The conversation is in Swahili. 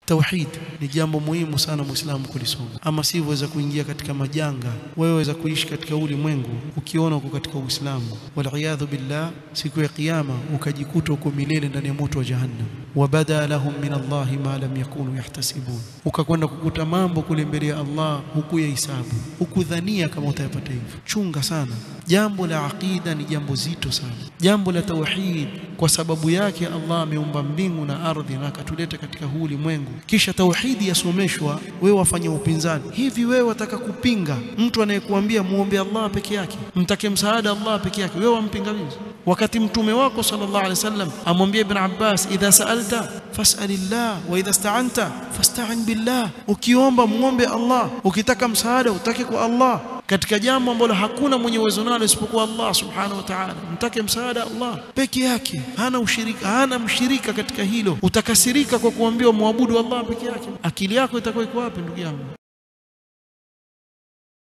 Tauhid ni jambo muhimu sana Muislamu kulisoma, ama sivyo waweza kuingia katika majanga. Wewe waweza kuishi katika ulimwengu ukiona uko katika Uislamu, waliyadhu billah, siku ya Kiyama ukajikuta uko milele ndani ya moto wa Jahannam. Wabada lahum min Allahi ma lam yakunu yahtasibun, ukakwenda kukuta mambo kule mbele ya Allah huku ya hisabu, hukudhania kama utayapata hivyo. Chunga sana. Jambo la aqida ni jambo zito sana, jambo la tauhid. Kwa sababu yake Allah ameumba mbingu na ardhi na akatuleta katika huu ulimwengu, kisha tauhidi yasomeshwa, wewe wafanya upinzani hivi. Wewe wataka kupinga mtu anayekuambia muombe Allah peke yake, mtake msaada Allah peke yake, wewe wampinga vipi? Wakati mtume wako sallallahu alaihi wasallam amwambia Ibn Abbas, idha sa'alta fas'alillah wa idha sta'anta fasta'in billah, ukiomba muombe Allah, ukitaka msaada utake kwa Allah katika jambo ambalo hakuna mwenye uwezo nalo isipokuwa Allah subhanahu wa ta'ala. Mtake msaada Allah peke yake, hana ushirika, hana mshirika katika hilo. Utakasirika kwa kuambiwa muabudu Allah peke yake, akili yako itakuwa iko wapi ndugu yangu?